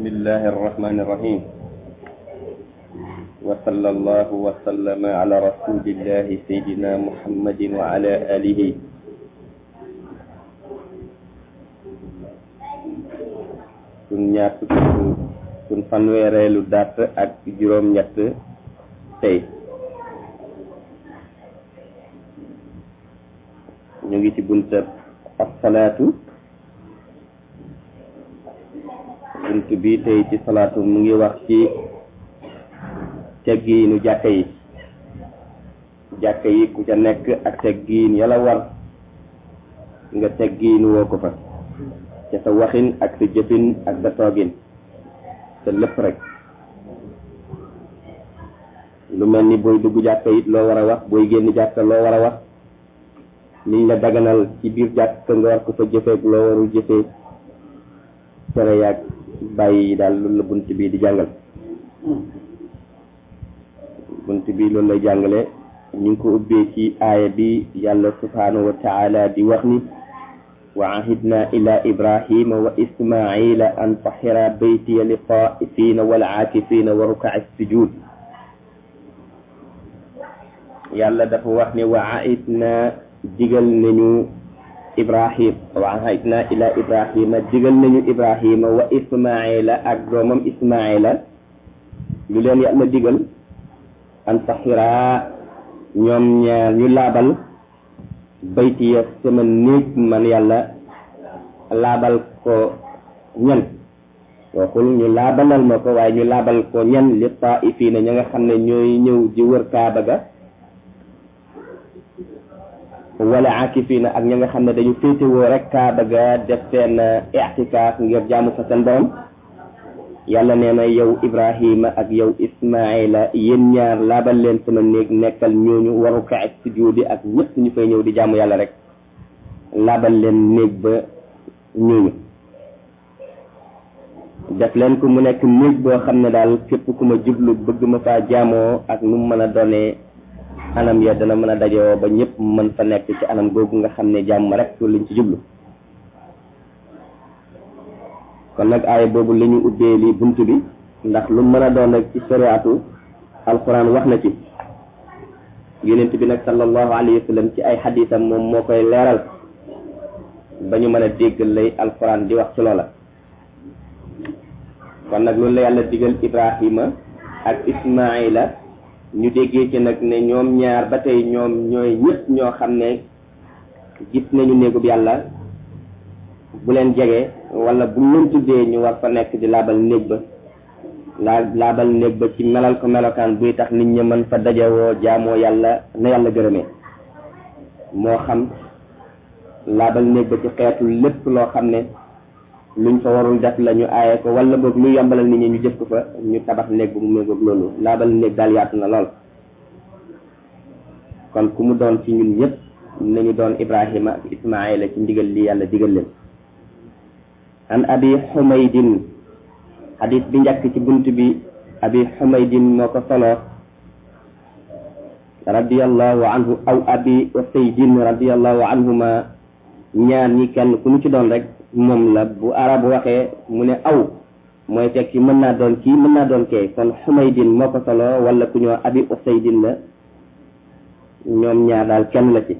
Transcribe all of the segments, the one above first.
بسم الله الرحمن الرحيم وصلى الله وسلم على رسول الله سيدنا محمد وعلى آله sun ñaar fukki sun fanweereelu dàtt ak juróom ñett tey ñu ngi ci buntab asalaatu bunt bi tey ci salaatu mu ngi wax ci teggiinu jàkka yi jàkka yi ku ca nekk ak teggiin yàlla war nga teggiinu woo ko fa ca sa waxin ak sa jëfin ak sa toogin sa lépp rek lu mel ni booy dugg jàkka it loo war a wax booy génn jàkka loo war a wax liñ la daganal ci biir jàkka nga war ko fa jëfeek loo warul jëfee tere yaag bàyyi yi daal loolu la bunt bi di jàngal bunt bi loolu lay jàngale ñu ngi ko ubbee ci aaya bi yàlla subhanahu wa taala di wax ni wa ahidna ila ibrahima wa ismaila an tahira baytiya li taifina wal aakifina wa rukaa sujud yàlla dafa wax ne wa ahidna digal nañu ibrahim wa ahidna ila ibrahima digal nañu ibrahima wa ismaila ak doomam ismaila lu leen yàlla digal an tahira ñoom ñaar ñu laabal baytiya sama néeg man yàlla laabal ko ñan waxul ñu laabalal ma ko waaye ñu laabal ko ñan li taifiina ña nga xam ne ñooy ñëw di wër kaaba ga wala akifiina ak ña nga xam ne dañu féetewoo rek kaaba ga def seen i'tikaaf ngir jaamu fa seen borom yàlla nee na yow ibrahima ak yow ismaila yéen ñaar laabal leen sama néeg nekkal ñooñu waru ka ak sujudi ak ñëpp ñu fay ñëw di jaamu yàlla rek laabal leen néeg ba ñooñu def leen ko mu nekk néeg boo xam ne daal képp ku ma jublu bëgg ma faa jaamoo ak nu mu mën a doonee anam ya dana mën a dajoo ba ñëpp mën fa nekk ci anam googu nga xam ne jàmm rek liñ ci jublu kon nag aaya boobu la ñu ubbee li bunt bi ndax lu mën a doon rek ci sariatu alquran wax na ci yonent bi nag sallallahu alayhi wa sallam ci ay xadisam moom moo koy leeral ba ñu mën a dégg lay alquran di wax ci loola kon nag loolu la yàlla digal ibrahima ak ismaila ñu déggee ci nag ne ñoom ñaar ba tey ñoom ñooy ñëpp ñoo xam ne gis nañu néegub yàlla bu leen jege wala bu leen tuddee ñu war fa nekk di laabal néeg ba laa laabal néeg ba ci melal ko melokaan buy tax nit ñi mën fa dajewoo jaamoo yàlla na yàlla gërëmee moo xam laabal néeg ba ci xeetu lépp loo xam ne luñ fa warul def la ñu aaye ko wala boog lu yombalal nit ñi ñu jëf ko fa ñu tabax néeg bu mu méngoog loolu laabal néeg daal yaatu na lool kon ku mu doon ci ñun ñëpp nañu doon ibrahima ak ismaila ci ndigal li yàlla digal leen an abi xumaydin xadis bi njëkk ci bunt bi abi xumaydin moo ko solo radiallahu anhu aw abi usaydin radiallahu anhuma ñaar ñi kenn ku mu ci doon rek moom la bu arab waxee mu ne aw mooy tekki mën naa doon kii mën naa doon kee kon xumaydin moo ko solo wala ku ñoo abi usaydin la ñoom ñaar daal kenn la ci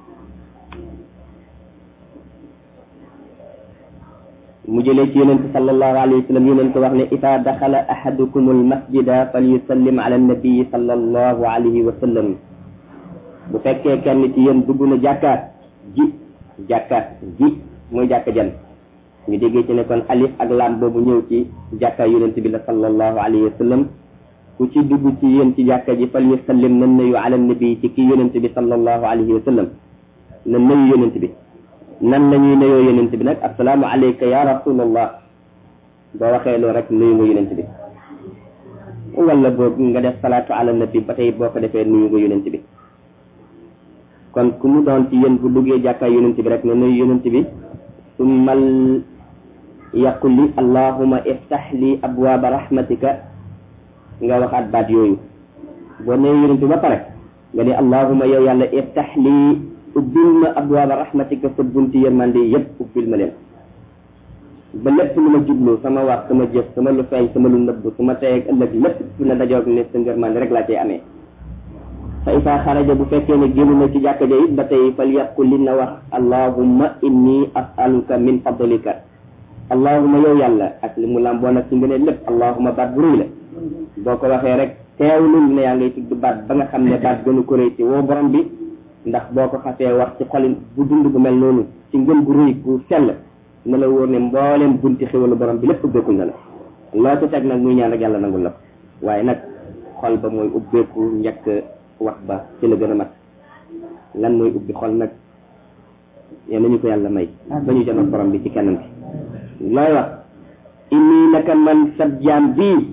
mu jëlee ci yonente sallallahu alayhi wa sallam yonente wax ne ida daxala ahadukum almasjida falyusallim ala annabii sallallahu alayhi wa sallam bu fekkee kenn ci yéen dugg na jàkkaat ji jàkkaat ji mooy jàkka jan ñu déggee ci ne kon alif ak laam boobu ñëw ci jàkka yonente bi la sallallahu alayhi wa sallam ku ci dugg ci yéen ci jàkka ji falyusallim na nuyu ala annabii ci kii yonente bi sallallahu alayhi wa sallam na nuyu yonente bi nan la ñuy nuyoo yonent bi nag assalaamu alayka ya rasulallah boo waxee loolu rek nuyu nga yonent bi wala boobu nga def salaatu ala nabi ba tey boo ko defee nuyu nga yonent bi kon ku mu doon ci yéen bu duggee jàkkaay yonent bi rek ne nuyu yonent bi summal yaqul li allahuma iftax li abwaaba rahmatika nga waxaat baat yooyu boo nuyu yonent bi ba pare nga ne allahuma yow yàlla iftax li ubbil ma abwaaba rahmatika sa bunti yërmande yëpp ubbil ma leen ba lépp lu ma jublu sama wax sama jëf sama lu feeñ sama lu nëbb su ma tey ak ëllëg lépp su ne dajoog ne sa ngërmande rek laa cay amee fa isa xaraja bu fekkee ne génn na ci jàkka ja it ba tey fal yaqul li na wax allahumma inni asaluka min fadlika allahumma yow yàlla ak li mu làmboo nag ci ngëneel lépp allahumma baat bu rëy la boo ko waxee rek teewlul ne yaa ngay tudd baat ba nga xam ne baat gënu ko rëy ci woo borom bi ndax boo ko xasee wax ci xolin bu dund bu mel noonu ci ngën gu rëy gu sell na la wóor ne mbooleem bunti xéwalu borom bi lépp ubbeekul na la loo ci teg nag muy ñaan rek yàlla nangul la waaye nag xol ba mooy ubbeeku njëkk wax ba ci la gën a mat lan mooy ubbi xol nag yal nañu ko yàlla may ba ñu janoon borom bi ci kenn bi looy wax inni naka man sab jaam bii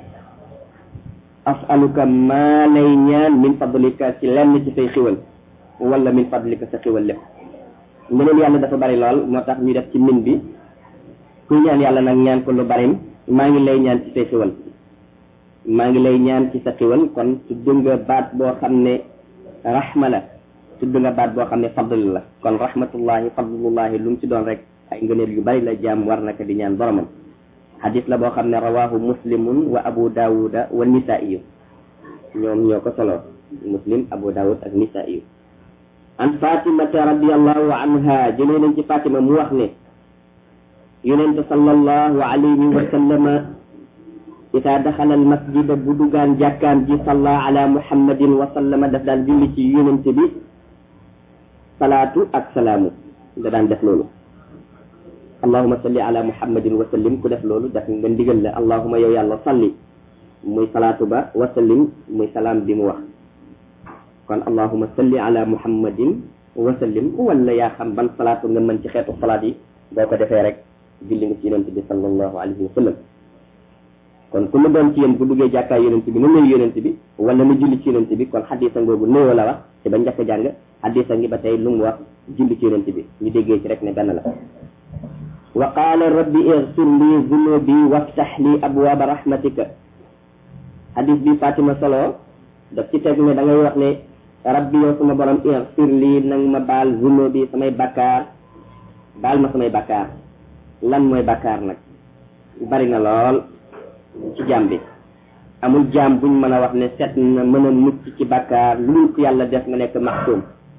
asaluka maa lay ñaan min fadlika ci lenn ci say xiwal wala min fadlika sa xiwal lépp ngëneel yàlla dafa bari lool moo tax ñu def ci min bi kuy ñaan yàlla nag ñaan ko lu bari maa ngi lay ñaan ci say xiwal maa ngi lay ñaan ci sa xiwal kon tudd nga baat boo xam ne rahma la tudd nga baat boo xam ne fadl la kon rahmatullahi fadlullahi lu mu ci doon rek ay ngëneel yu bari la jaam war naka di ñaan boromam xadis la boo xam ne rawahu muslimun wa abu daawuda wa nisaiyu ñoom ñoo ko solo muslim abu daawud ak nisaiyu an fatimata radiallahu anha jëlee nañ ci fatima mu wax ne yonente sallallahu alayhi wa sallama ida daxala al masjida bu dugaan jàkkaan ji salla ala muhammadin wa sallama daf daan julli ci yonente bi salaatu ak salaamu da daan def loolu allahuma salli ala muhammadin wa sallim ku def loolu def nga ndigal la allahuma yow yàlla salli muy salaatu ba wa sallim muy salaam bi mu wax kon allahuma salli ala muhammadin wa sallim wala yaa xam ban salaatu nga mën ci xeetu salaat yi boo ko defee rek julli nga ci yonent bi sallallahu alayhi wa sallam kon ku mu doon ci yéen bu duggee jàkkaay yonent bi nu nuyu yonent bi wala nu julli ci yonent bi kon xadisa ngoogu nuyoo la wax ci ba njëkk jàng xadisa ngi ba tey lu mu wax julli ci yonent bi ñu déggee ci rek ne benn la wa qaala rabbi igfir li zunubi waftax li abwaaba rahmatika hadis bi Fatima solo daf ci teg ne da ngay wax ne rabbi yow sama borom igfir li nang ma baal zunubi samay bakkaar baal ma samay bakkaar lan mooy bakkaar nag bari na lool ci jaam bi amul jaam buñ mën a wax ne set na mën a mucc ci bakkaar lu ko yàlla def nga nekk maxsuum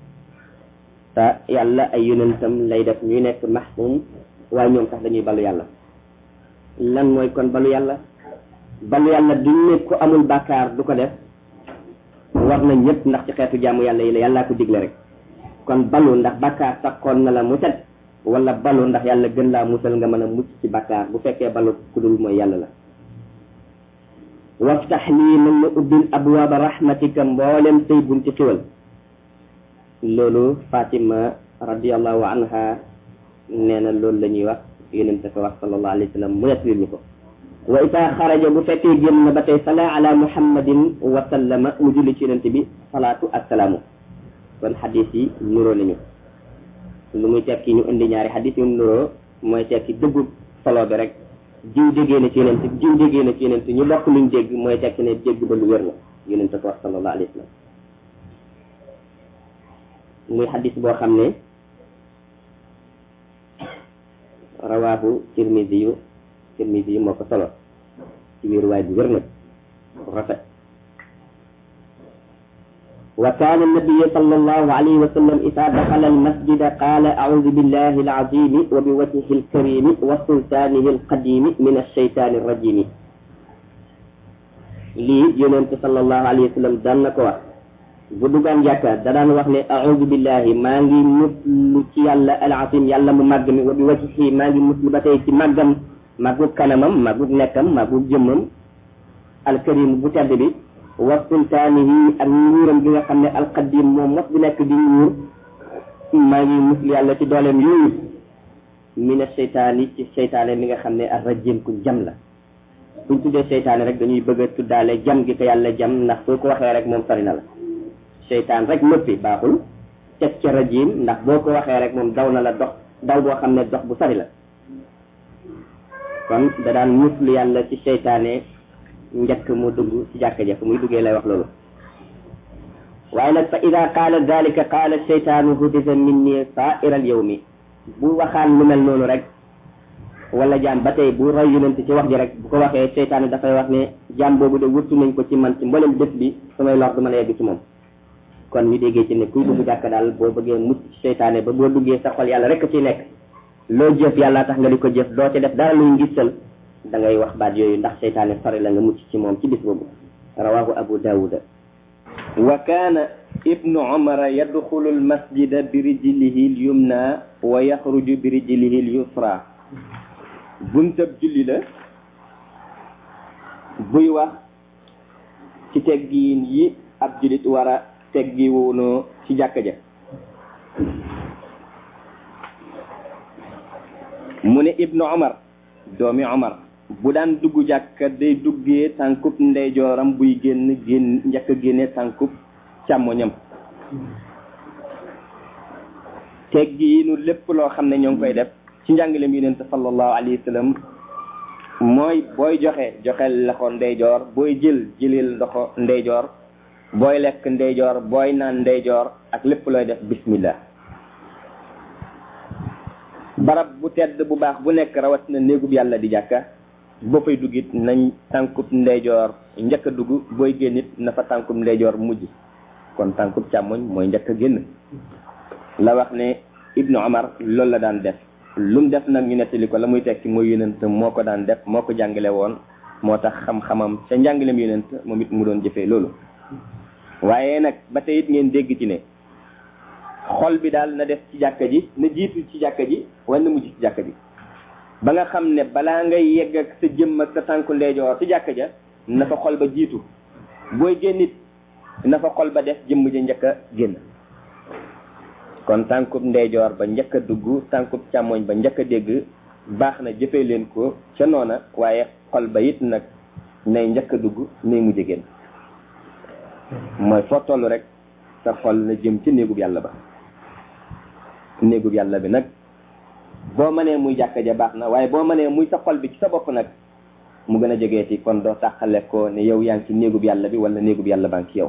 te yàlla ay yonentam lay def ñuy nekk maxsuum waaye ñoom sax dañuy balu yàlla lan mooy kon balu yàlla balu yàlla duñ ne ko amul bàkkaar du ko def war na ñëpp ndax ci xeetu jaamu yàlla yi la yàllaa ko digle rek kon balu ndax bàkkaar sakkoon na la mu set wala balu ndax yàlla gën laa musal nga mën a mucc ci bàkkaar bu fekkee balu ku dul mooy yàlla la waftax lii nag ma ubbil abwaaba rahmatika mboolem say bunti xiwal loolu Fatima radiallahu anha nee na loolu la ñuy wax yonente ko wax sallallahu alayhi wa sallam mu nettali ñu ko wa ita xaraja bu fekkee génn na ba tey sala ala muhammadin wa sallama mu julli ci yonente bi salaatu ak salaamu kon xadis yi nuroo nañu lu muy tekki ñu indi ñaari xadis yu nuroo mooy tekki dëggu solo bi rek jiw déggee na ci yonente jiw déggee na ci yonente ñu bokk luñ dégg mooy tekki ne dégg ba lu wér la yonente ko wax sallallahu alayhi wa sallam muy xadis boo xam ne rawaahu tirmidi yu tirmidi yu moo ko solo ci wéeru waay bu wér nag rafet wa kaana annabiyu sallallahu alayhi wa sallam ida daxala almasjida qaala audu billahi alazimi wa biwajhihi alkarimi wa sultaanihi alqadimi min alsheytaani alrajimi lii yonente sallallahu alayhi wa sallam daan na ko wax bu duggaan jàkka da daan wax ne audu billahi maa ngi muslu ci yàlla alazim yàlla mu màgg mi wa bi wajhi maa ngi muslu ba tey ci màggam màggug kanamam màggug nekkam màggug jëmmam alkarim bu tedd bi wa sultaanihi ak nguuram gi nga xam ne alqadim moom mos bi nekk di nguur maa ngi muslu yàlla ci dooleem yooyu mina seytaani ci seytaane mi nga xam ne arrajim ku jam la buñ tuddee seytaane rek dañuy bëgg a tuddaale jam gi ko yàlla jam ndax soo ko waxee rek moom sori na la seytaan rek noppi baaxul teg ca rajim ndax boo ko waxee rek moom daw na la dox daw boo xam ne dox bu sori la kon da daan muslu yàlla ci seytaane njëkk mu dugg ci jàkka ja fu muy duggee lay wax loolu waaye nag fa ida qaala dalika qaala seytaanu hudisa minni saaira al yawmi bu waxaan lu mel noonu rek wala jaam ba tey bu roy yonent ci wax ji rek bu ko waxee seytaane dafay wax ne jaam boobu de wuttu nañ ko ci man ci mboolem bés bi samay lor du mën a yegg ci moom kon ñu déggee ci ne kuy dugg jàkk daal boo bëggee mucc ci seytaane ba boo duggee sa xol yàlla rek ciy nekk loo jëf yàlla tax nga di ko jëf doo ci def dara luy ngistal da ngay wax baat yooyu ndax seytaane sori la nga mucc ci moom ci bis boobu rawahu abu daawuda wa kaana ibnu umara yadxulu almasjida bi rijlihi lyumna wa yaxruju bi rijlihi lyusra buntab julli la buy wax ci teggiin yi ab jullit war a teggi woonoo ci jàkka ja mu ne ibnu umar doomi umar bu daan dugg jàkka day duggee tànkub ndeyjooram buy génn génn njëkk a génne tànkub càmmoñam teggiinu lépp loo xam ne ñoo ngi koy def ci njàngaleem yonent sallallahu alayhi wa sallam mooy booy joxe joxel loxo ndeyjoor booy jël jëlil ndoxo ndeyjoor booy lekk ndeyjoor booy naan ndeyjoor ak lépp looy def bismillah barab bu tedd bu baax bu nekk rawat na néegub yàlla di jàkka boo fay duggit nañ tànkub ndeyjoor njëkk a dugg booy génnit na fa tànkub ndeyjoor mujj kon tànkub càmmoñ mooy njëkk a génn la wax ne ibnu omar loolu la daan def lu mu def nag ñu nettali ko la muy tekki mooy yonent moo ko daan def moo ko jàngale woon moo tax xam-xamam ca njàngaleem yonent moom it mu doon jëfee loolu waaye nag ba tey it ngeen dégg ci ne xol bi daal na def ci jàkka ji na jiitu ci jàkka ji wala na mujj ci jàkka ji ba nga xam ne balaa ngay yegg ak sa jëmm ak sa tànku ndeyjoor ci jàkka ja na fa xol ba jiitu booy génnit na fa xol ba def jëmm ja njëkk a génn kon tànkub ndeyjoor ba njëkk a dugg tànkub càmmoñ ba njëkk a dégg baax na jëfee leen ko ca noona waaye xol ba it nag nay njëkk a dugg nay mujj génn mooy foo toll rek sa xol na jëm ci néegub yàlla ba néegub yàlla bi nag boo mënee muy jàkka ja baax na waaye boo mënee muy sa xol bi ci sa bopp nag mu gën a jegeeti kon doo tàqale ko ne yow yaa ngi ci néegub yàlla bi wala néegub yàlla baa ngi ci yow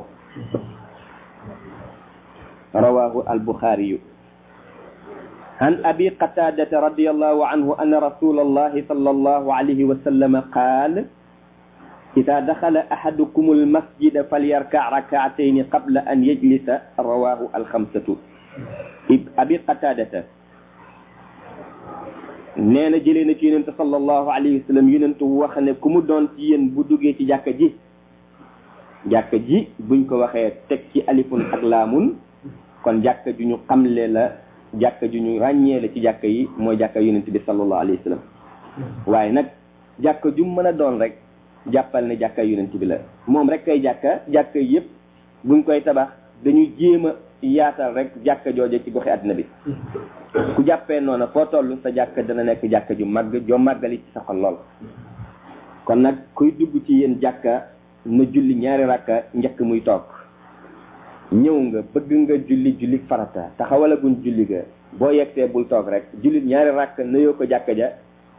rawahu albuxaariyu عن أبي قتادة رضي الله عنه أن رسول الله صلى الله عليه وسلم قال إذا دخل أحدكم المسجد فليركع ركعتين قبل أن يجلس رواه الخمسة أبي قتادة neena jëlee na ci yonent sallallahu alayhi wa sallam yonent wax ne ku mu doon ci yéen bu duggee ci jàkka ji jàkka ji buñ ko waxee teg ci alifun ak laamun kon jàkka ju ñu xamle la jàkka ju ñu ràññee la ci jàkka yi mooy jàkka yonent bi sallallahu alayhi wa sallam waaye nag jàkka ju mën a doon rek jàppal ne jàkka yonent bi la moom rek kay jàkka jàkka yëpp buñ koy tabax dañuy jéem a yaatal rek jàkka jooje ci goxi àddina bi ku jàppee noona foo toll sa jàkka dana nekk jàkka ju màgg joo màggali ci sa xol lool kon nag kuy dugg ci yéen jàkka na julli ñaari rakka njëkk muy toog ñëw nga bëgg nga julli julli farata taxawalaguñ julli ga boo yegsee bul toog rek julli ñaari rakka nuyoo ko jàkka ja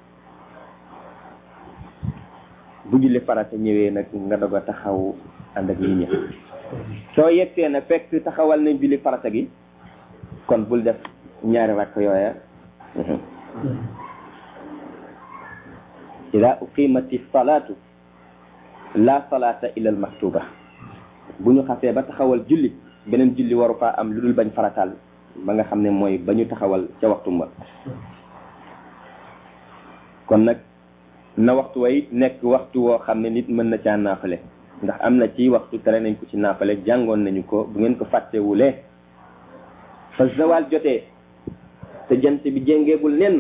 bu julli farata ñëwee nag nga doog a taxaw ànd ak nit ñi soo yegsee na fekk taxawal nañ julli farata gi kon bul def ñaari rakk yooya ida uqimati salaatu la salaata illa al maktuba bu ñu xasee ba taxawal julli beneen julli waru faa am lu dul bañ farataal ba nga xam ne mooy ba ñu taxawal ca waxtu ba kon nag na waxtu way nekk waxtu woo xam ne nit mën na caa naafale ndax am na ci waxtu tere nañ ko ci naafale jàngoon nañu ko bu ngeen ko fàttewulee fa zawal jotee te jant bi jéngeegul nenn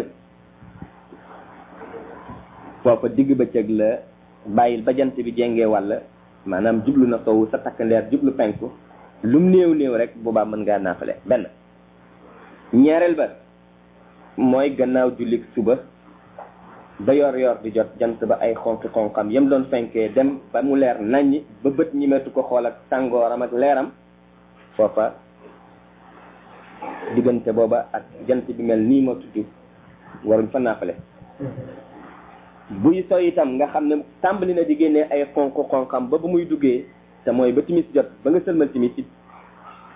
foofa digg bëccëg la bàyyil ba jant bi jéngee wàll maanaam jublu na sowu sa takkandeer jublu penku lum néew néew rek boobaa mën ngaa naafale benn ñaareel ba mooy gannaaw jullik suba ba yor yor di jot jant ba ay xonqi xonqam yam doon fenkee dem ba mu leer naññ ba bët ñi metu ko xool ak tàngooram ak leeram foofa diggante booba ak jant bi mel nii ma tudd waruñ fa naafale buy so itam nga xam ne tàmbali na di génnee ay xonq xonqam ba ba muy duggee te mooy ba timis jot ba nga sëlmal timis it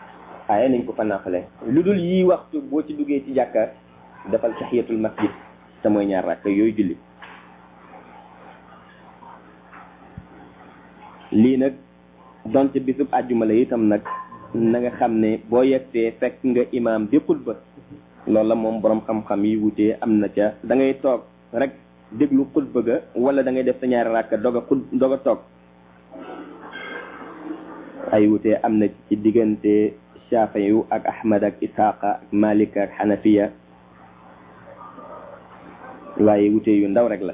aaye nañ ko fa naafale lu dul yii waxtu boo ci duggee ci jàkka defal tahiyatul masjid te mooy ñaar rakk yooyu julli lii nag donte bisub àjjuma la itam nag na nga xam ne boo yegsee fekk nga imaam di xutba loolu la moom borom xam-xam yi wutee am na ca da ngay toog rek déglu xutba ga wala da ngay def sa ñaari rakk dog a xut dog a toog ay wutee am na ci diggante Shafiyu ak Ahmad ak Ishaqa ak Malik ak Hanafiya waaye wute yu ndaw rek la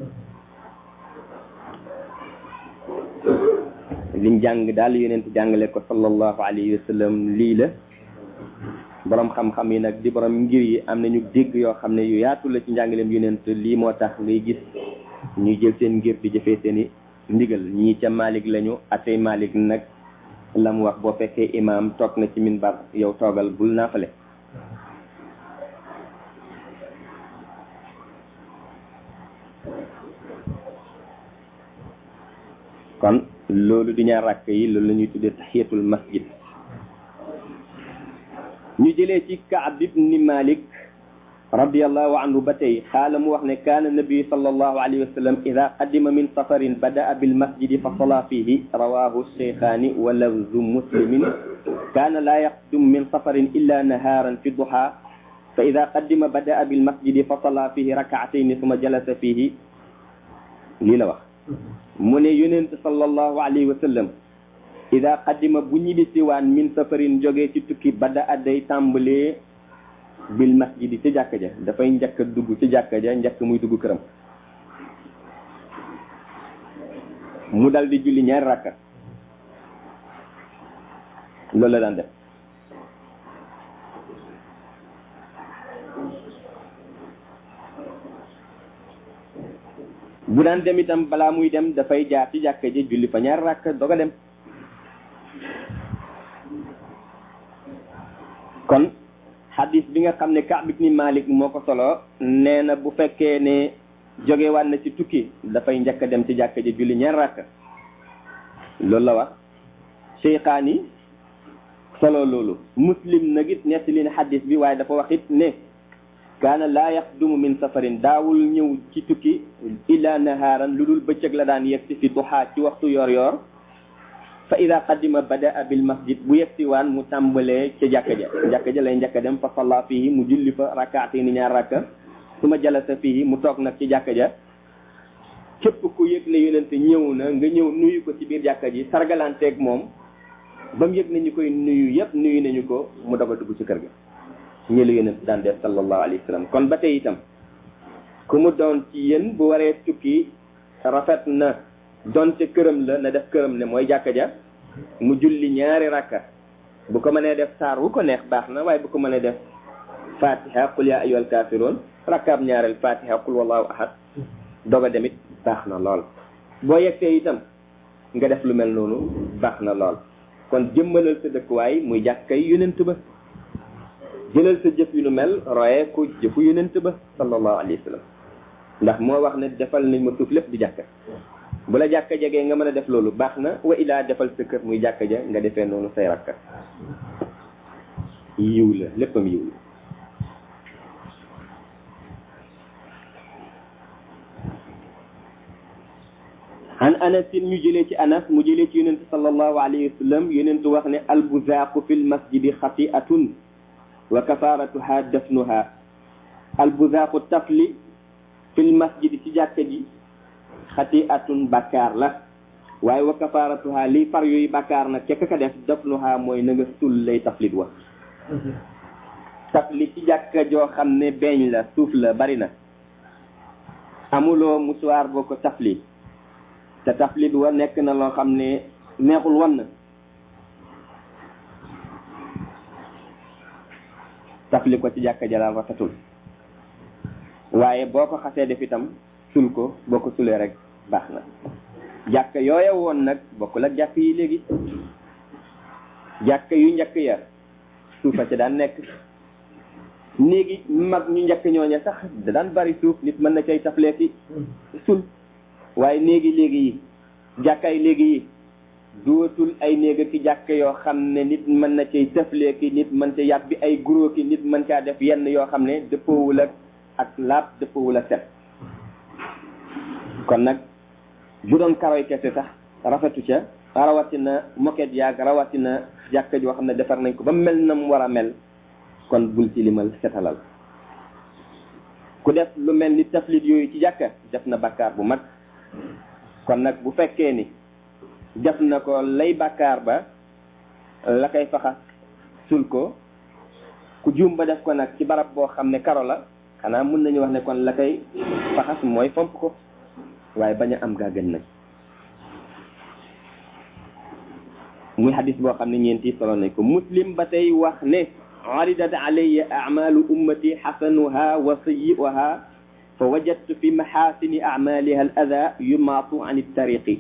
liñ jàng daal yonent jàngale ko sallallahu alayhi wa sallam lii la borom xam-xam yi nag di borom ngir yi am nañu dégg yoo xam ne yu yaatu la ci njàngaleem yonent lii moo tax ngay gis ñuy jël seen ngir di jëfee seeni ndigal ñii ca Malik lañu atey Malik nag la mu wax boo fekkee imaam toog na ci minbar yow toogal bul naafale kon loolu di ñaar rakk yi loolu la ñuy tuddee tahiyatul masjid ñu jëlee ci Kaab ibni Malik radiallahu anhu ba tey xaala mu wax ne kaana nabi sallallahu alayhi wa sallam ida qadima min safarin badaa bilmasjidi fa sala fihi rawahu cheykhaani wa lafzu muslimin kaana laa yaqdum min safarin illa nahaaran fi duha fa ida qadima badaa bilmasjidi fa sala fihi rakaatayni suma jalasa fihi lii la wax mu ne yonent sallallahu alayhi wa sallam ida qadima bu ñibbisiwaan min safarin jógee ci tukki bada adday tàmbalee bil masjidi ci jàkka ja dafay njëkk a dugg ci jàkka ja njëkk muy dugg këram mu dal di julli ñaari rakka loolu la daan def bu daan dem itam balaa muy dem dafay jaar ci jàkka ji julli fa ñaari rakka doog a dem kon xadis bi nga xam ne Kaab ibni Malik moo ko solo nee na bu fekkee ne jóge waat na ci tukki dafay njëkk a dem ci jàkka ji julli ñaar rakk loolu la wax Cheikhaani solo loolu muslim nag it nettali na xadis bi waaye dafa wax it ne kaana laa yaxdumu min safarin daawul ñëw ci tukki illa nahaaran lu dul bëccëg la daan yegsi fi duxaa ci waxtu yor yor fa ida qadima badaa bil masjid bu yegsi waan mu tàmbalee ca jàkka ja jàkka ja lay njëkk a dem fa salla fihi mu julli fa rakaati ni ñaar rakka su ma jalasa fihi mu toog nag ci jàkka ja képp ku yëg ne yonente ñëw na nga ñëw nuyu ko ci biir jàkka ji sargalanteeg moom ba mu yëg ne ñu koy nuyu yëpp nuyu nañu ko mu doog a dugg ci kër ga ñu la yonente daan def sallallahu alayhi wa sallam kon ba tey itam ku mu doon ci yéen bu waree tukki rafet na donte këram la na def këram ne mooy jàkka ja mu julli ñaari rakka bu ko mënee def saar wu ko neex baax na waaye bu ko mënee def fatiha qul ya ayyuhal kafirun rakkaab ñaareel fatiha qul wallahu ahad doga demit baax na lool boo yegsee itam nga def lu mel noonu baax na lool kon jëmmalal sa dëkkuwaay muy jàkkay yonent ba jëlal sa jëf yu nu mel royee ko jëfu yonent ba sallallahu alayhi wa sallam ndax moo wax ne defal nañ ma suuf lépp di jàkka bu la jàkka jegee nga mën a def loolu baax na wa ilaa defal sa kër muy jàkka ja nga defee noonu say rakka yiw la léppam yiw la an anasin ñu jëlee ci anas mu jëlee ci yonentu sallallahu alayhi wa sallam yonentu wax ne albuzaaqu fi lmasjidi xati'atun wa kafaratuha dafnuha albuzaaqu tafli fi lmasjidi ci jàkka ji xati'atun bakkaar la waaye wa kafaratuha liy far yooyu bakkaar nag ca ka def dafnuha mooy na nga sul lay taflit wa tafli ci jàkka joo xam ne beeñ la suuf la bari na amuloo musuwaar boo ko tafli te taflit wa nekk na loo xam ne neexul wan na tafli ko ci jàkka jalaal rafetul waaye boo ko xasee def itam sul ko boo ko sulee rek baax na jàkka yooya woon nag bokkul ak jàkk yi léegi jàkka yu njëkk ya suufa ci daan nekk néegi mag ñu njëkk ñooña sax da daan bari suuf nit mën na cay tafleeki sul waaye néegi léegi yi jàkkaay léegi yi dootul ay néega ki jàkk yoo xam ne nit mën na cay tëflee ki nit mën ca yàbbi ay guro ki nit mën caa def yenn yoo xam ne dëppoowul ak ak laab dëppwul a set kon nag bu doon karoy kese sax rafetu ca rawatina moket yaag rawatina jàkka joo xam ne defar nañ ko ba mel na mu war a mel kon bul ci limal setalal ku def lu mel ni taflit yooyu ci jàkka def na bakkaar bu mag kon nag bu fekkee ni def na ko lay bakkaar ba la koy faxas sul ko ku juum ba def ko nag ci barab boo xam ne karo la xanaa mun nañu wax ne kon la koy faxas mooy fomp ko waaye bañ a am gaa gën nag muy xadis boo xam ne ñeenti solo nañ ko muslim ba tey wax ne aridat alayya amalu ummati xasanuha wa sayi'uha fa wajadtu fi maxaasini amaliha al ada yumaatu an tariqi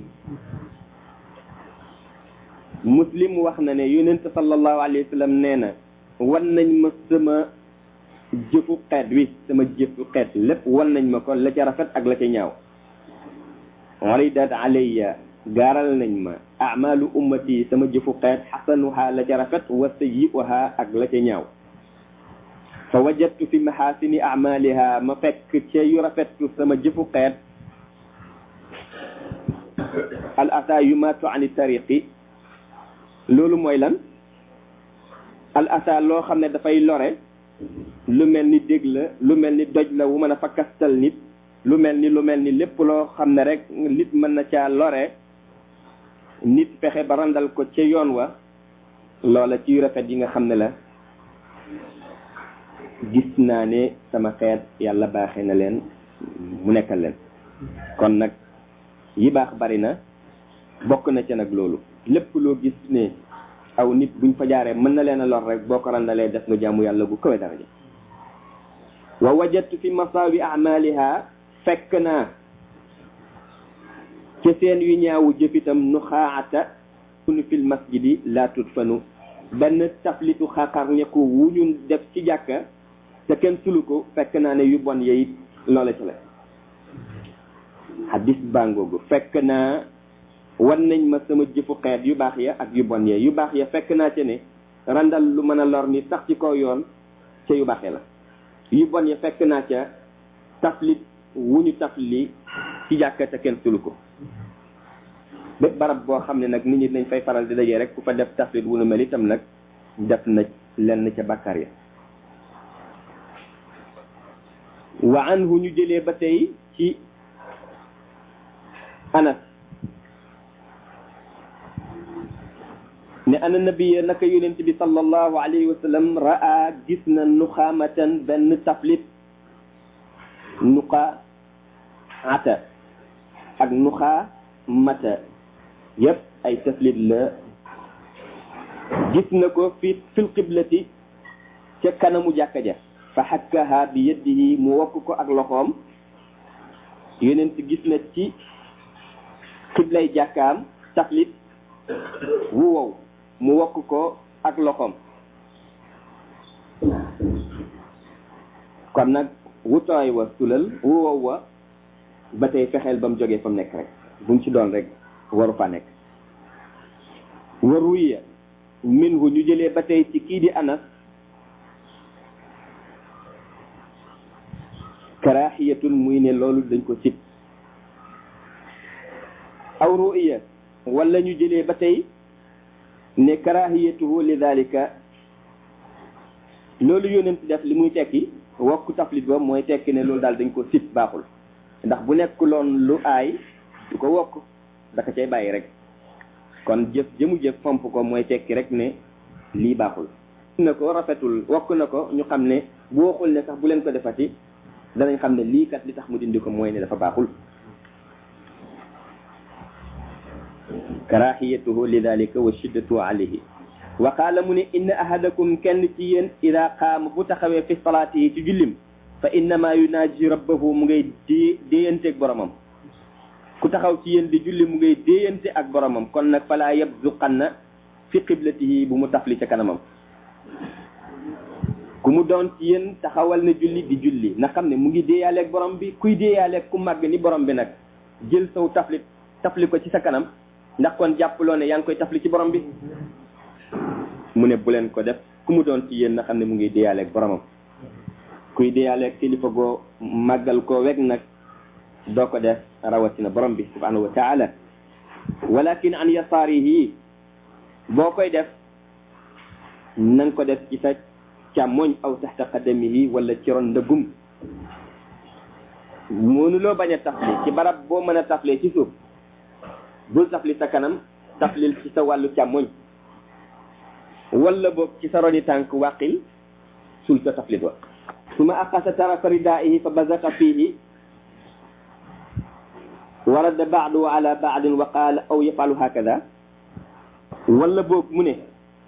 muslim wax na ne yonent sallallahu alayhi wa sallam nee na wan nañ ma sama jëfu xeet wi sama jëfu xeet lépp wan nañ ma ko la ca rafet ak la ca ñaaw aridat alayya gaaral nañ ma amalu ummati sama jëfu xeet xasanuha la ca rafet wa sayi'uha ak la ca ñaaw fa wajadtu fi maxaasini amaliha ma fekk ca yu rafetu sama jëfu xeet al ata yumaatu ani tariqi loolu mooy lan al ata loo xam ne dafay lore lu mel ni dég la lu mel ni doj la wu mën a fakkastal nit lu mel ni lu mel ni lépp loo xam ne rek nit mën na caa lore nit fexe ba randal ko ca yoon wa loola ci rafet yi nga xam ne la gis naa ne sama xeet yàlla baaxee na leen mu nekkal leen kon nag yi baax bari na bokk na ca nag loolu lépp loo gis ne aw nit buñ fa jaaree mën na leen a lor rek boo ko randalee def nga jaamu yàlla gu kawe daraja wa wajadtu fi masaawi amaliha fekk naa ca seen yu ñaawu jëfitam nu xaata sunu fil masjidi laa tut fanu benn taflitu xaqar ñeku wu ñu def ci jàkka te kenn sulu ko fekk naa ne yu bon yeyit loola ci la hadis bangoogu fekk naa wan nañ ma sama jëfu xeet yu baax ya ak yu bon ya yu baax ya fekk naa ca ne randal lu mën a lor ni sax ci kaw yoon ca yu baaxee la yu bon ya fekk naa ca taflit wu ñu tafli ci jàkka te kenn sulu ko bépp barab boo xam ne nag nit ñi dañ fay faral di dajee rek ku fa def taflit wu nu mel itam nag def na lenn ca bàkkaar ya wa anhu ñu jëlee ba tey ci anas ne ana nabiya naka yonent bi sallallahu alayhi wa sallam raa gis na nuxaamatan benn taflit nuqa ata ak nuxaa mata yépp ay taflit la gis na ko fi fil qiblati ca kanamu jàkka ja fa xakkaha bi yadihi mu wokk ko ak loxoom yonent gis na ci qiblay jàkkaam taflit wu wow mu wokk ko ak loxoom kon nag wutooy wa sulal wu wow wa ba tey fexeel ba mu jógee fa mu nekk rek bu mu ci doon rek waru fa nekk waruya minhu ñu jëlee ba tey ci kii di anas karaaxiyatul muy ne loolu dañ ko sib aw ruya wala ñu jëlee ba tey ne karahiyatuhu li dalika loolu yonent def li muy tekki wokk taflit ba mooy tekki ne loolu daal dañ ko sib baaxul ndax bu nekkuloon lu aay du ko wokk daka cay bàyyi rek kon jëf jëmu jëf fomp ko mooy tekki rek ne lii baaxul na ko rafetul wokk na ko ñu xam ne bu waxul ne sax bu leen ko defati danañ xam ne lii kat li tax mu dindi ko mooy ne dafa baaxul karahiyatuhu lidalika wa shiddatu alayhi wa qaala mu ne inna ahadakum kenn ci yéen ida qaama bu taxawee fi salaatihi ci jullim fa innama yunaaji rabbahu mu ngay dé déyante ak boromam ku taxaw ci yéen di julli mu ngay déyante ak boromam kon nag falaa yabzuqanna fi qiblatihi bu mu tafli ca kanamam ku mu doon ci yéen taxawal na julli di julli na xam ne mu ngi déeyaaleeg borom bi kuy déeyaaleeg ku màgg ni borom bi nag jël saw tafli tafli ko ci sa kanam ndax kon jàppaloo ne yaa ngi koy tafli ci borom bi mu ne bu leen ko def ku mu doon ci yéen na xam ne mu ngi déeyaaleeg boromam kuy deyaale kilifa goo màggal koo weg nag doo ko def rawatina borom bi subhanahu wa taala walakin an yasaarihi boo koy def na nga ko def ci sa càmmoñ aw taxta qadamihi wala ci ron ndëggum mënuloo bañ a tafli ci barab boo mën a taflee ci suuf bul tafli sa kanam taflil ci sa wàllu càmmoñ wala boog ci sa roni tànk wàqil sul sa taflit wa suma aqasa tarafa ridaihi fa bazaqa fihi warada baadu ala baadin wa qaala aw yafalu hakada wala boog mu ne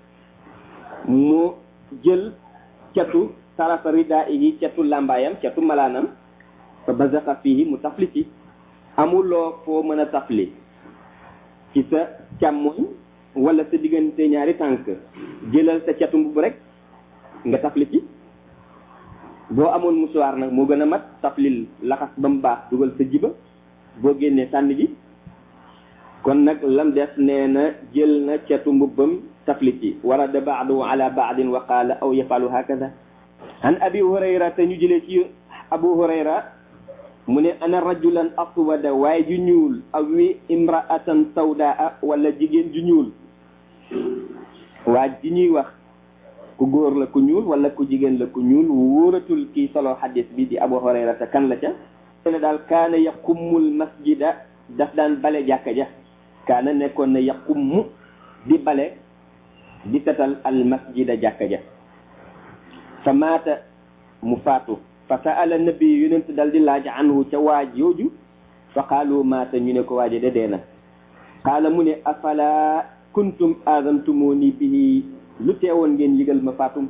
mu jël catu tarafa ridaihi catu lambaayam catu malaanam fa bazaqa fihi mu tafli ci amuloo foo mën a tafli ci sa càmmoñ wala sa diggante ñaari tànk jëlal sa catu mbubb rek nga tafli ci boo amoon musuwaar nag moo gën a mat taflil laxas ba mu baax dugal sa jiba boo génnee sànni ji kon nag lam des nee na jël na catu mbubbam tafli ci warada baadu ala baadin wa qaala aw yafalu hakada an abi hurayra te ñu jëlee ci abu hurayra mu ne ana rajulan aswada waaye ju ñuul aw wi imraatan sawdaa wala jigéen ju ñuul waa ji ñuy wax ku góor la ku ñuul wala ku jigéen la ku ñuul wóoratul kii solo xadis bi di abu hurayra te kan la ca ne daal kaana yaqummul masjida daf daan bale jàkka ja kaana nekkoon na yaqummu di bale di setal al masjida jàkka ja fa maata mu faatu fa saala nabi yonent dal di laaj anhu ca waaj yooju fa qaalu maata ñu ne ko waaje de dee na qaala mu ne afala kuntum aazantumuni bihi lu teewoon ngeen yëgal ma faatum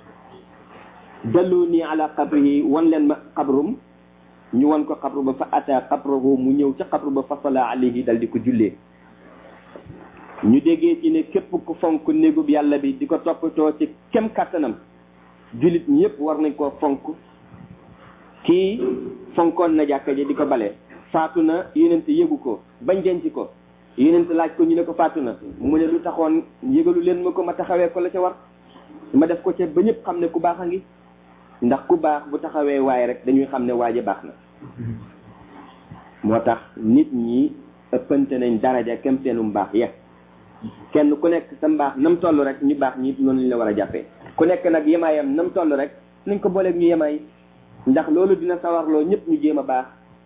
dallu nii ala qabrihi wan leen ma qabrum ñu wan ko qabru ba fa ata qabrahu mu ñëw ca qabru ba fa sala alayhi dal di ko jullee ñu déggee ci ne képp ku fonk néegub yàlla bi di ko toppatoo ci kem kàttanam jullit ñëpp war nañ koo fonk kii fonkoon na jàkka ji di ko bale faatu na yonent yëgu ko bañ denc ko yonent laaj ko ñu ne ko faatu na mu ne lu taxoon yëgalu leen ma ko ma taxawee ko la ca war ma def ko ca ba ñëpp xam ne ku baax a ngi ndax ku baax bu taxawee waaye rek dañuy xam ne waaje baax na moo tax nit ñi ëppante nañ daraja kem seenu mbaax ya kenn ku nekk sa mbaax nam toll rek ñu baax ñi noonu lañ la war a jàppee ku nekk nag yemaayam nam toll rek nañ ko booleeg ñu yemaay ndax loolu dina sawarloo ñëpp ñu jéem a baax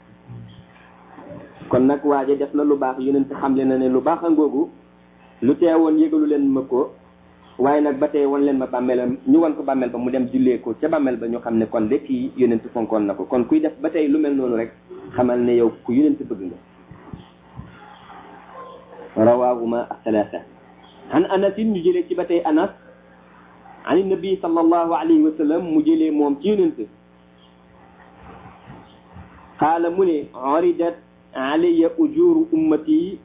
kon nag waaje def na lu baax yonent xamle na ne lu baax a ngoogu lu teewoon yëgalu leen ma ko waaye nag ba tey wan leen ma bàmmeelam ñu wan ko bàmmeel ba mu dem jullee ko ca bàmmeel ba ñu xam ne kon de kii yonent fonkoon na ko kon kuy def ba tey lu mel noonu rek xamal ne yow ku yonent bëgg nga rawaahuma athalaatha an anasin ñu jëlee ci ba tey anas an nabi sallallahu alayhi wa sallam mu jëlee moom ci yonent qaala mu ne aridat alayya ujuru ummati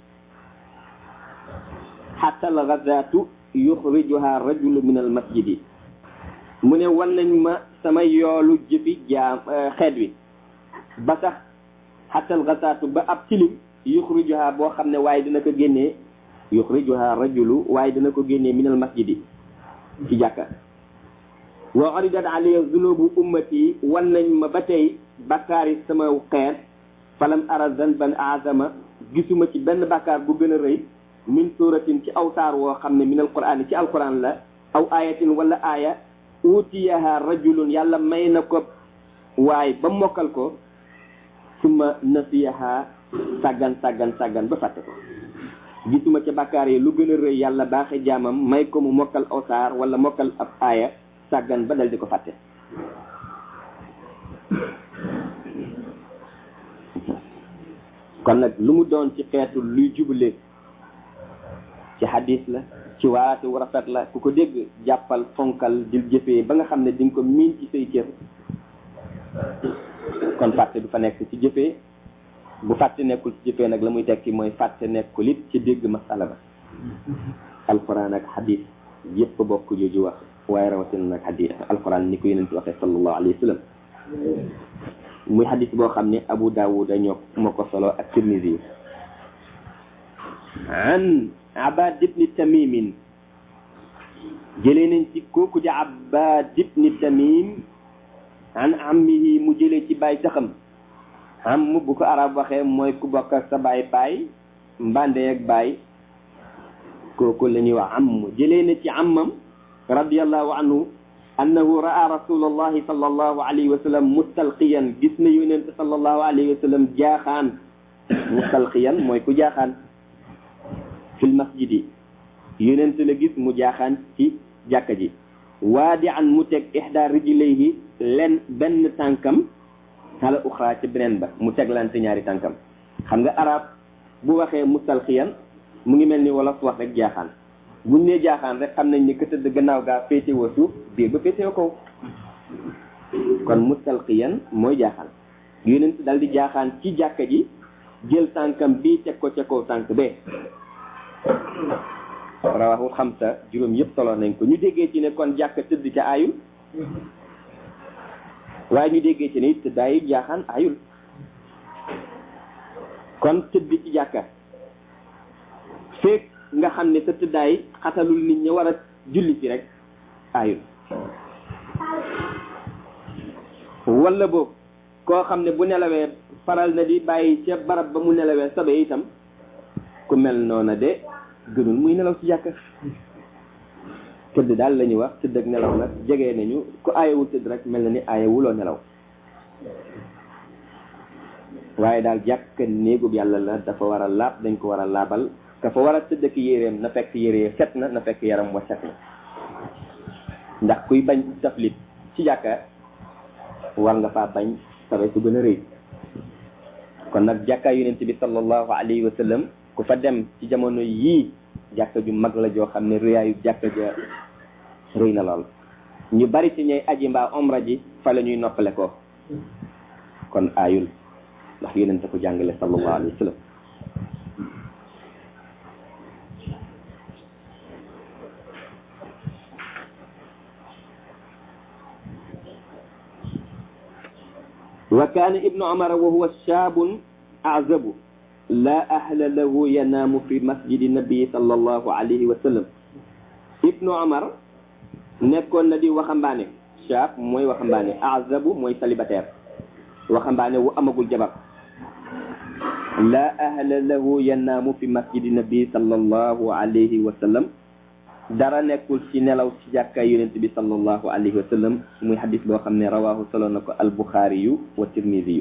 xatta algazatu yuxrijuha rajulu min almasjidi mu ne wan nañ ma sama yoolu jëfi jaam xeet wi ba sax xatta algazatu ba ab tilim yuxrijuha boo xam ne waaye dina ko génnee yuxrijuha rajulu waaye dina ko génnee min almasjidi ci jàkka wa aridat alayya zunubu ummati wan nañ ma ba tey bakkaari sama xeet falam ara zanban azama gisuma ci benn bakkaar bu gën a rëy min suratin ci aw saar woo xam ne min alquran ci alquran la aw ayatin wala aaya utiyaha rajulun yàlla may na ko waaye ba mokkal ko suma nasiyaha sàggan sàggan sàggan ba fàtte ko gisuma ca bakkaar yi lu gën a rëy yàlla baaxe jaamam may ko mu mokkal aw saar wala mokkal ab aaya sàggan ba dal di ko fàtte kon nag lu mu doon ci xeetu luy jubale ci hadis la ci waate wu rafet la ku ko dégg jàppal fonkal di jëfee ba nga xam ne di nga ko miin ci say cër kon fàtte du fa nekk ci jëfee bu fàtte nekkul ci jëfee nag la muy tekki mooy fàtte nekkul it ci dégg masala ba alquran ak hadis yépp bokk jooju wax waaye rawatina nag hadis alquran ni ko yeneen waxee sallallahu alayhi wa sallam muy hadis boo xam ne Abu Dawud ñoo moo ko solo ak Tirmisi an Abad ibni Tamimin jëlee nañ ci kooku di Abad ibni Tamim an ammihi mu jëlee ci baay taxam am bu ko arab waxee mooy ku bokk ak sa baay baay mbande ak baay kooku la ñuy wax am jëlee na ci ammam radiallahu anhu annahu raa rasulallahi sallallahu alayhi wa sallam mustalqiyan gis na yonent sallallahu alayhi wa sallam jaaxaan mustalqiyan mooy ku jaaxaan fil masjidi yonent la gis mu jaaxaan ci jàkka ji waadi an mu teg ihda rijlayhi len benn tànkam ala uxra ci beneen ba mu teglante ñaari tànkam xam nga arab bu waxee mustalqiyan mu ngi mel ni wolof wax rek jaaxaan buñ nee jaaxaan rek xam nañ ni ka tëdd gannaaw gaa féetewoo suuf biir ba féetewoo kaw kon mustalqiyan mooy jaaxaan yonent dal di jaaxaan ci jàkka ji jël tànkam bii teg ko ca kaw tànk bee rawahul xamsa juróom yëpp solo nañ ko ñu déggee ci ne kon jàkka tëdd ca ayul waaye ñu déggee ci ne it tëddaayu jaaxaan ayul kon tëdd ci jàkka feek nga xam ne sa tëddaay xatalul nit ñi war a julli ci rek ayul wala boobu koo xam ne bu nelawee faral na di bàyyi ca barab ba mu nelawee sabe itam ku mel noona de gënul muy nelaw ci jàkka tëdd daal la ñuy wax tëdd ak nelaw nag jege nañu ku aayewul tëdd rek mel na ni aayewuloo nelaw waaye daal jàkka néegub yàlla la dafa war a laab dañ ko war a laabal ka fa war a tëdd ak yéreem na fekk yére set na na fekk yaram wa set na ndax kuy bañ taflit ci jàkka war nga faa bañ sabe su gën a rëy kon nag jàkka yonent bi sallallahu alayhi wa sallam ku fa dem ci jamono yii jàkka ju mag la joo xam ne rëyaayu jàkka ja rëy na lool ñu bari ci ñay aji mbaa omra ji fa la ñuy noppale ko kon aayul ndax yonent ko jàngale sallallahu alayhi wa sallam wa kaana ibnu umar wa huwa shaabun azabu la ahla lahu yanaamu fi masjidi nabii sallallahu alayhi wa sallam ibnu umar nekkoon na di waxambaane shaab mooy waxambaane azabu mooy célibataire waxambaane wu amagul jabar la ahla lahu yanaamu fi masjidi nabii sallallahu alayhi wa sallam dara nekkul ci nelaw ci jàkkaay yonent bi sallallahu alayhi wa sallam muy xadis boo xam ne rawaahu solo na ko albuxaari yu wa tirmidi yu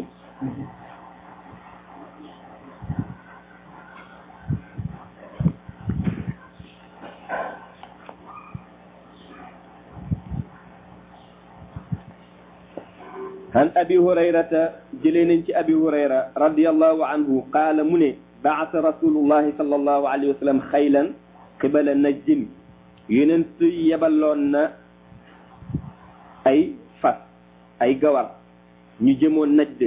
an abi hurayrata jëlee nañ ci abi hurayra radiallahu anhu qaala mu ne baasa rasulullahi sallallahu alayhi wa sallam xaylan qibala najdin yonent yebaloon na ay fas ay gawar ñu jëmoon najd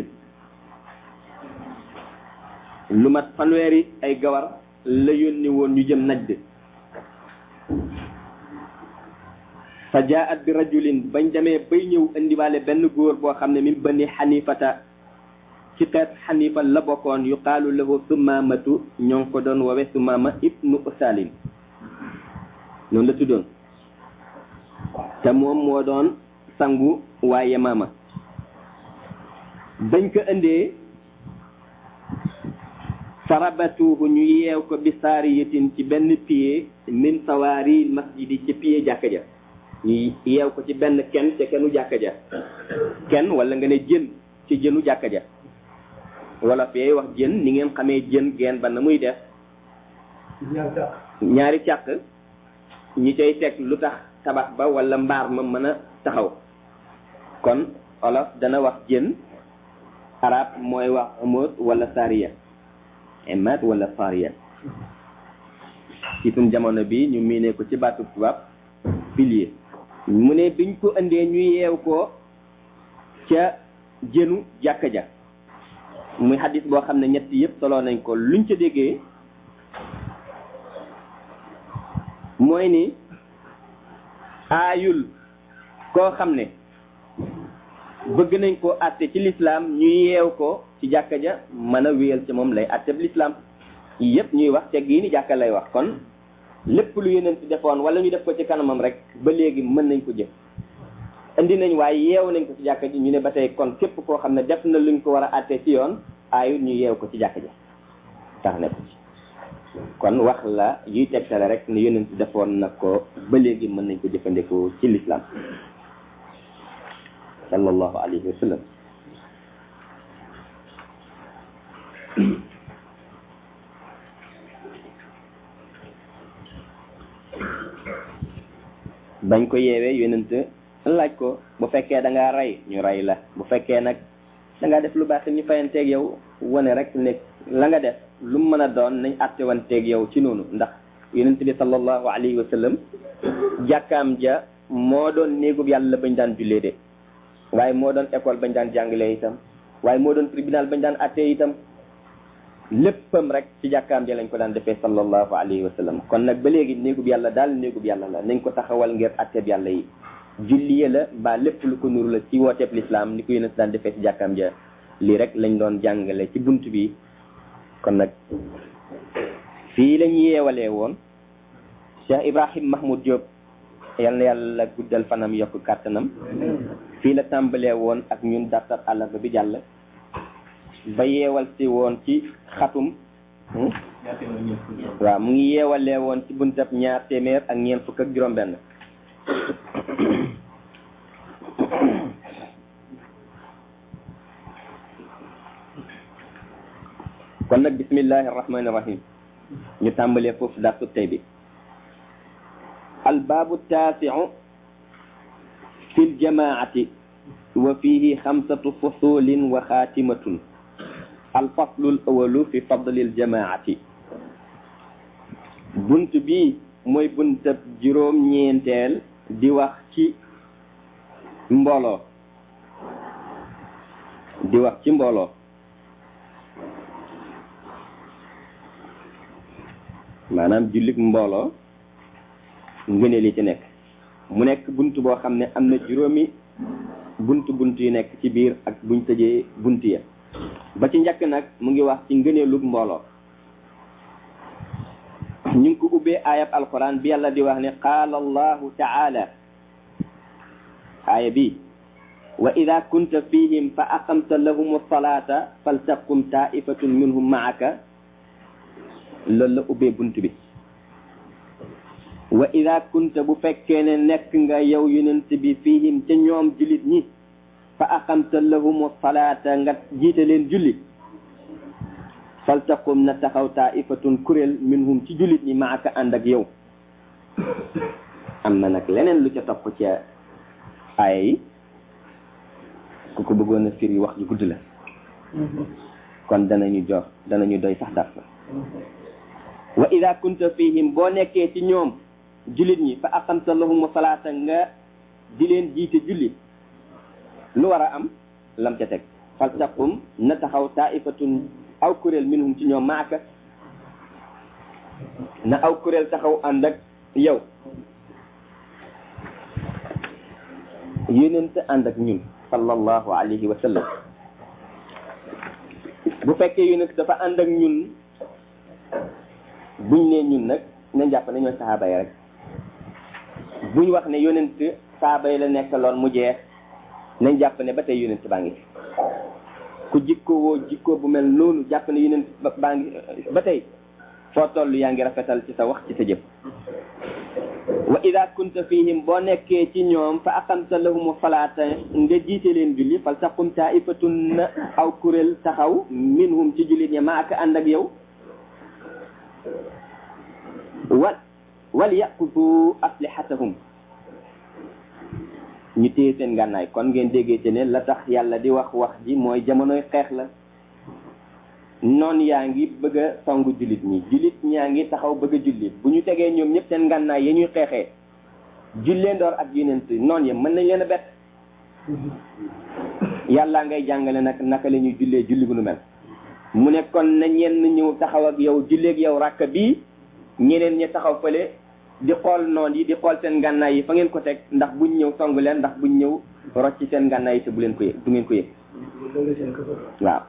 lu mat fanweeri ay gawar la yónni woon ñu jëm najd fa jaat bi rajulin bañ demee bay ñëw indiwaale benn góor boo xam ne min bani xanifata ci xeet xanifa la bokkoon yuqaalu lahu sumaamatu ñoo ngi ko doon wowe sumaama ibnu usalin noonu la tuddoon te moom moo doon sangu waa Yamaama bañ ko indee farabatuhu ñu yeew ko bi saariyatin ci benn pied min sawaari masjidi ci pied jàkka ja ñu yeew ko ci benn kenn ca kennu jàkka ja kenn wala nga ne jën ci jënu jàkka ja wala fee wax jën ni ngeen xamee jën geen ba na muy def ñaari càq ñi cay teg lu tax tabax ba wala mbaar ma mën a taxaw kon olof dana wax jën arab mooy wax amóot wala sariya emat wala sariya ci suñ jamono bi ñu miinee ko ci baatu tubaab pilier mu ne biñ ko indee ñu yeew ko ca jënu jàkka ja muy xadis boo xam ne ñett yëpp solo nañ ko luñ ca déggee mooy ni aayul koo xam ne bëgg nañ koo àtte ci lislaam ñu yeew ko ci jàkka ja mën a wéyal ci moom lay àtte bi lislaam yëpp ñuy wax teg yi ni jàkka lay wax kon lépp lu yeneen ci defoon wala ñu def ko ci kanamam rek ba léegi mën nañ ko jëf indi nañ waaye yeew nañ ko ci jàkka ji ñu ne ba tey kon képp koo xam ne def na luñ ko war a àttee ci yoon aayut ñu yeew ko ci jàkka ji tax ne ko ci kon wax la yuy tegtale rek ne yonent defoon na ko ba léegi mën nañ ko jëfandikoo ci lislaam sallallahu alayhi wa sallam bañ ko yeewee yonent laaj ko bu fekkee da ngaa rey ñu rey la bu fekkee nag da ngaa def lu baax ñu fayanteeg yow wane rek ne la nga def lu mu mën a doon nañ àtte wanteeg yow ci noonu ndax yonent bi sallallahu alayhi wa sallam jàkkaam ja moo doon néegub yàlla bañ daan jullee de waaye moo doon école bañ daan jàngalee itam waaye moo doon tribunal bañ daan àttee itam léppam rek ci jàkkaam ja lañ ko daan defee sallallahu alayhi wa sallam kon nag ba léegi néegub yàlla daal néegub yàlla la nañ ko taxawal ngir àtteeb yàlla yi julliye la mbaa lépp lu ko nuru la ci wooteeb lislaam ni ko yonent daan defee ci jàkkaam ja lii rek lañ doon jàngale ci bunt bi kon nag fii lañ yeewalee woon Cheikh Ibrahim Mahmoud Diop yal na yàlla guddal fanam yokk kàttanam fii la tàmbalee woon ak ñun dartar àllarba bi jàll ba yeewal si woon ci xatum waaw mu ngi yeewalee woon ci buntab ñaar téeméer ak ñeent fukk ak juróom benn kon nag bismillahi arrahmani irrahim ñu tàmbalee foofu dartu tey bi albaabu taasiu fi ljamaati wa fihi xamsatu fusulin wa xaatimatun alfaslu l awalu fi fadli ljamaati bunt bi mooy buntab juróom ñeenteel di wax ci mbooloo di wax ci mbooloo maanaam jullit mbooloo ngëneel yi ci nekk mu nekk bunt boo xam ne am na juróomi bunt bunt yu nekk ci biir ak buñ tëjee bunt ya ba ci njëkk nag mu ngi wax ci ngëneelug mbooloo ñu ngi ko ubbee ayab alquran bi yàlla di wax ne qaala allahu taala aaya bi wa ida kunta fihim fa aqamta lahum alsalata faltaqum taifatun minhum maaka loolu la ubbee bunt bi wa ida kunta bu fekkee ne nekk nga yow yonent bi fihim ca ñoom jullit ñi fa aqamta lahum salaata nga jiite leen julli faltaqum na taxaw taifatun kuréel minhum ci jullit ñi maaka ànd ak yow am na nag leneen lu ca topp ca aaya yi ku ko bëggoon a firi wax ju gudd la kon danañu jox danañu doy sax dars wa ida kunta fihim boo nekkee ci ñoom jullit ñi fa aqamta lahum salaata nga di leen jiite julli lu war a am lam ca teg faltaqum na taxaw taifatun aw kuréel minhum ci ñoom maaka na aw kuréel taxaw ànd ak yow yonent ànd ak ñun sallallahu alayhi wa sallam bu fekkee yonent dafa ànd ak ñun buñ nee ñun nag nañ jàpp ne ñooy saxaaba yi rek buñ wax ne yonent saxaaba yi la nekkaloon mu jeex nañ jàpp ne ba tey yonent baa ngi ku jikkoo woo jikkoo bu mel noonu jàpp ne yonent baa ngi ba tey foo toll yaa ngi rafetal ci sa wax ci sa jëf wa ida kunta fihim boo nekkee ci ñoom fa aqamta lahum salaata nga jiite leen julli fal taqum taifatun na aw kuréel taxaw minhum ci jullit ña ma ak ànd ak yow wal wal yaqutu aslihatahum ñu téye seen ngànnaay kon ngeen déggee ci ne la tax yàlla di wax wax ji mooy jamonoy xeex la noon yaa ngi bëgg a songu jullit ñi jullit ñaa ngi taxaw bëgg a jullit bu ñu tegee ñoom ñëpp seen ngànnaay ya ñuy xeexee jullee ndoor ak yonent noon ya mën nañ leen a bett yàlla ngay jàngale nag naka la ñuy jullee julli bu nu mel mu ne kon na ñenn ñëw taxaw ak yow julleeg yow rakk bii ñeneen ñi taxaw fële di xool noon yi di xool seen ngànnaay yi fa ngeen ko teg ndax buñ ñëw song leen ndax buñ ñëw rocc ci seen ngànnaay yi te bu leen ko yëg du ngeen ko yëg waaw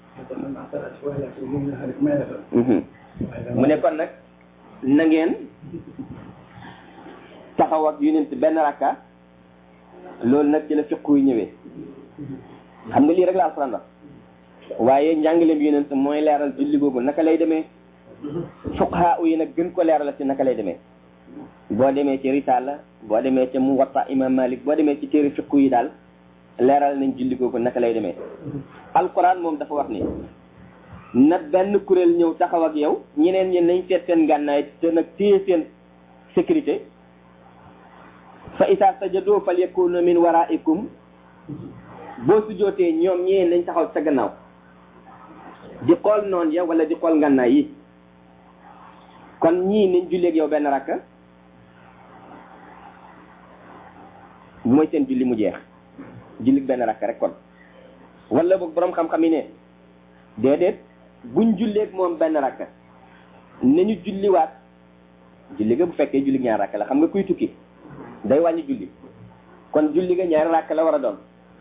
mu ne kon nag na ngeen taxaw ak yonent benn rakka loolu nag ci la fiqu yi ñëwee xam nga lii rek la alxuraan wax waaye njàngaleem yonent mooy leeral julli googu naka lay demee fuqaha yi nag gën ko leeral ci naka lay demee boo demee ci risaala boo demee ci muwatta imam malik boo demee ci téere fiqu yi daal leeral nañ julli googu naka lay demee alquran moom dafa wax ni na benn kuréel ñëw taxaw ak yow ñeneen ñi nañ seet seen gànnaay te nag téye seen sécurité fa isa sajadoo fal yakunu min waraikum boo sujjootee ñoom ñee nañ taxaw sa gannaaw di xool noon ya wala di xool ngànnaay yi kon ñii nañ julleeg yow benn rakka bu mooy seen julli mu jeex julli benn rakka rek kon wala boog borom xam-xam yi ne déedéet buñ julleeg moom benn rakka nañu julliwaat julli ga bu fekkee julli ñaar rakka la xam nga kuy tukki day wàññi julli kon julli ga ñaari rakka la war a doon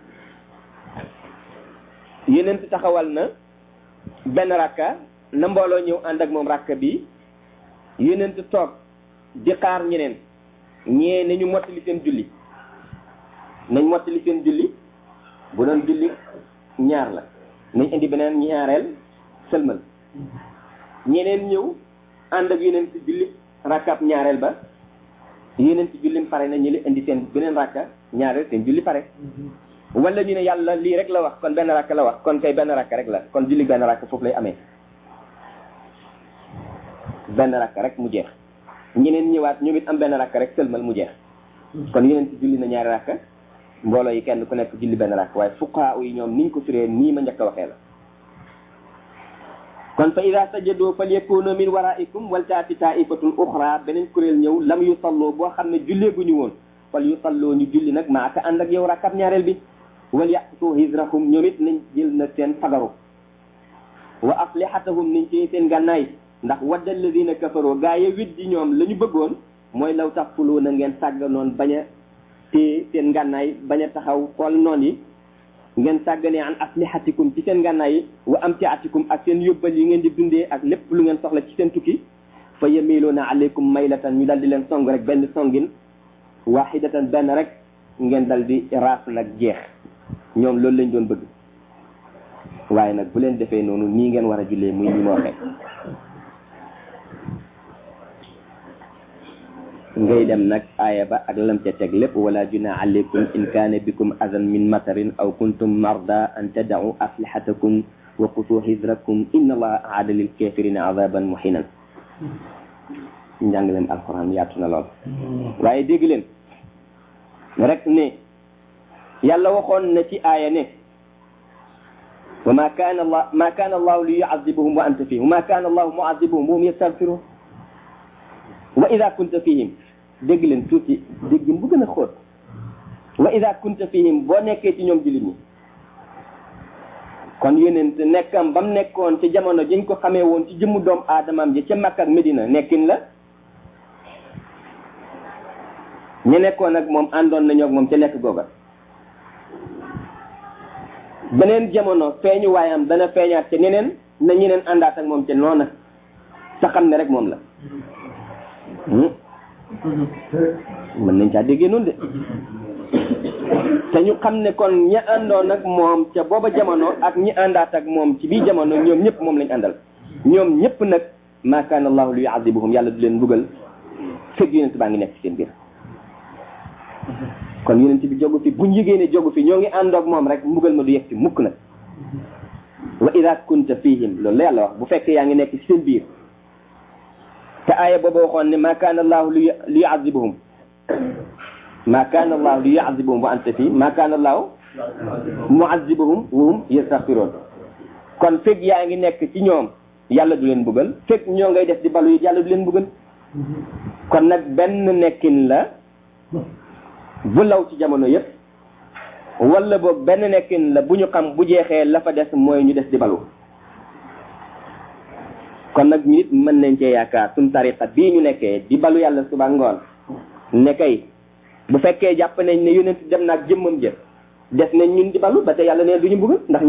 yeneen taxawal na benn rakka na mbooloo ñëw ànd ak moom rakka bi yeneen toog di xaar ñeneen ñee nañu mottali seen julli nañ mottali seen julli bu doon julli ñaar la nañ indi beneen ñaareel sëlmal ñeneen ñëw ànd ak yeneen ci julli rakkaab ñaareel ba yeneen ci jullim pare na ñu li indi seen beneen rakka ñaareel seen julli pare wala ñu ne yàlla lii rek la wax kon benn rakka la wax kon kay benn rakka rek la kon julli benn rakka foofu lay amee benn rakka rek mu jeex ñeneen ñëwaat ñoom it am benn rakka rek sëlmal mu jeex kon yeneen ci julli na ñaari rakka mbooloo yi kenn ku nekk julli benn rakka waaye fuqaa yi ñoom niñ ko firee nii ma njëkk a waxee la kon fa ida sajadoo fal yakunu min waraikum wal taati taifatun uxra beneen kuréel ñëw lam yu salloo boo xam ne julleeguñu woon fal yu salloo ñu julli nag maaka ànd ak yow rakkab ñaareel bi wal yaqtu hijrahum ñoom it nañ jël na seen fagaru wa aslihatahum niñ ci seen gànnaay ndax wadda alladina kafaroo gaa yi widdi ñoom la ñu bëggoon mooy law tax fuloo na ngeen sàgganoon bañ a téye seen ngànnaay bañ a taxaw xool noon yi ngeen sàgganee an aslihatikum ci seen ngànnaay yi wa amtiatikum ak seen yóbbal yi ngeen di dundee ak lépp lu ngeen soxla ci seen tukki fa yamiluuna alaykum maylatan ñu dal di leen song rek benn songin wahidatan benn rek ngeen dal di raas nag jeex ñoom loolu lañ doon bëgg waaye nag bu leen defee noonu nii ngeen war a jullee muy ni ma waxee ngay dem nag aaya ba ak lam ca teg lépp wala juna alaykum in kaana bikum adan min matarin aw kuntum marda an tadau aslihatakum wa qutu hidrakum inna allaha aada lil kafirina azaban muhinan njàngaleem alquran yaatu na lool waaye dégg leen rek ne yàlla waxoon na ci aaya ne wa ma kaana allah ma kaana allahu li yuazibuhum wa anta fihim wa ma kaana allahu muazibuhum wa hum yastaghfirun wa ida kunta fihim dégg leen tuuti déggin bu gën a xóot wa ida kunta fihim boo nekkee ci ñoom jullit ñi kon yonent nekkam ba mu nekkoon ci jamono jiñ ko xamee woon ci jëmmu doom aadamaam ji ca Makka ak Medina nekkin la ñu nekkoon ak moom àndoon nañu ak moom ca nekk googa beneen jamono feeñu waayam dana feeñaat ca ñeneen na ñeneen àndaat ak moom ca noona sa xam ne rek moom la mën nañ caa déggee noonu de te ñu xam ne kon ñi àndoon ak moom ca booba jamono ak ñi àndaat ak moom ci bii jamono ñoom ñëpp moom lañ àndal ñoom ñëpp nag ma kaana allahu li yuazibuhum yàlla du leen mbugal fekk yonent baa ngi nekk ci seen biir kon yonent bi jogu fi buñ yëgee ne jogu fi ñoo ngi àndoog moom rek mbugal ma du yegg ci mukk nag wa ida kunta fihim loolu la yàlla wax bu fekkee yaa ngi nekk ci seen biir te aaya booba waxoon ne ma kaana allahu li yuazibuhum ma kaana allahu li yuazibuhum wa anta fii ma kaana allahu muazibuhum wa hum yastaghfiroon kon fekk yaa ngi nekk ci ñoom yàlla du leen buggal fekk ñoo ngay def di balu yi yàlla du leen buggal kon nag benn nekkin la bu law ci jamono yépp wala boog benn nekkin la bu ñu xam bu jeexee la fa des mooy ñu des di balu kon nag nit mën nañ cee yaakaar suñ tariqa bii ñu nekkee di balu yàlla suba ngoon ne kay bu fekkee jàpp nañ ne yonent dem naag jëmmam jë des nañ ñun di balu ba te yàlla ne duñu bëgg ndax